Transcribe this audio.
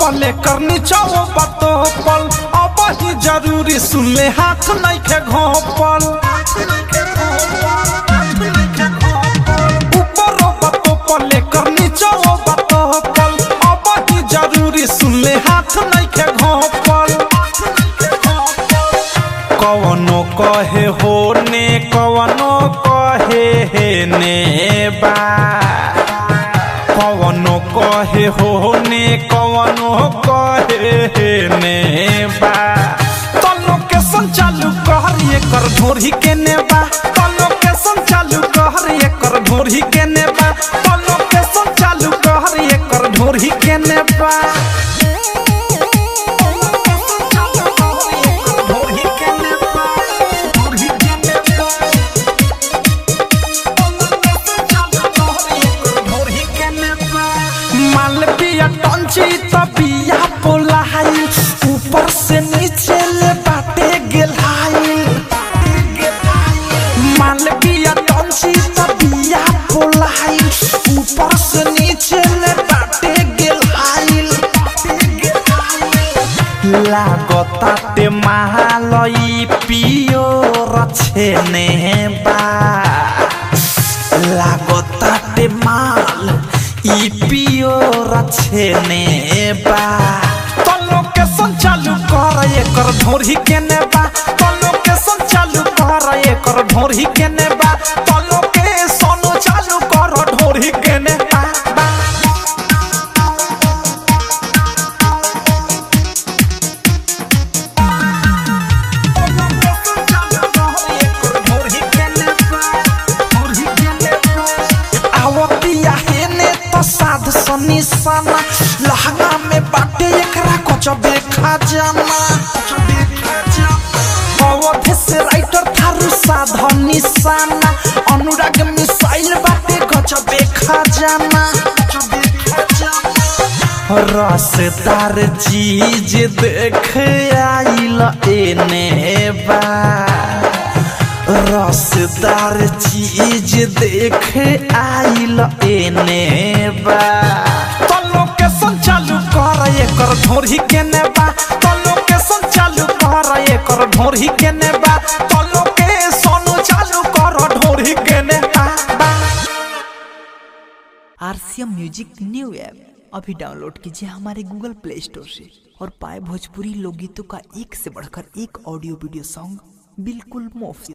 पले करनी चाहो बातो पल अब ही जरूरी सुन ले हाथ नहीं के घोपल ऊपर बातो पले करनी चाहो बातो पल अब ही जरूरी सुन ले हाथ नहीं के घोपल कवनो कहे हो ने कवनो कहे हे ने बा कवनो कहे हो ने कवनो कहे हे ने बा तो लोकेशन चालू कर ये कर ढोरी के ने बा तो लोकेशन चालू कर ये कर ढोरी के ने बा तो लोकेशन चालू कर ये कर ढोरी के ने बा ढोरी के ने बा ढोरी के ने बा मालविया टंची तबिया पोलाई ऊपर से नीचे ले बाटे गेलाई मालविया टंची तबिया पोलाई ऊपर से नीचे ले बाटे गेलाई लागताटे महालई पियो रछेने बा लागताटे माल ई पियो रछेने बा तो लोकेशन चालू कर एकर ढोरी के ने बा तो लोकेशन चालू कर एकर ढोरी के ने बा तो लोकेशन चालू कर ढोरी के ने बा बा आवतिया हेने तो साध सनी सना लहंगा में बाटे एकरा कुछ देखा जाना अवधि से राइटर थारू साधन निशाना अनुराग मिसाइल बाटे गच देखा जाना रसदार चीज देख आइल एने बा रसदार चीज देख आइल एने बा तो लोकेशन चालू कर एकर ढोरी के ने बा तो लोकेशन चालू कर एकर ढोरी के ने बा तो लोकेशन चालू कर ढोरी के ने बा बा आरसीएम म्यूजिक न्यू ऐप अभी डाउनलोड कीजिए हमारे गूगल प्ले स्टोर से और पाए भोजपुरी लोकगीतों का एक से बढ़कर एक ऑडियो वीडियो सॉन्ग बिल्कुल मुफ्त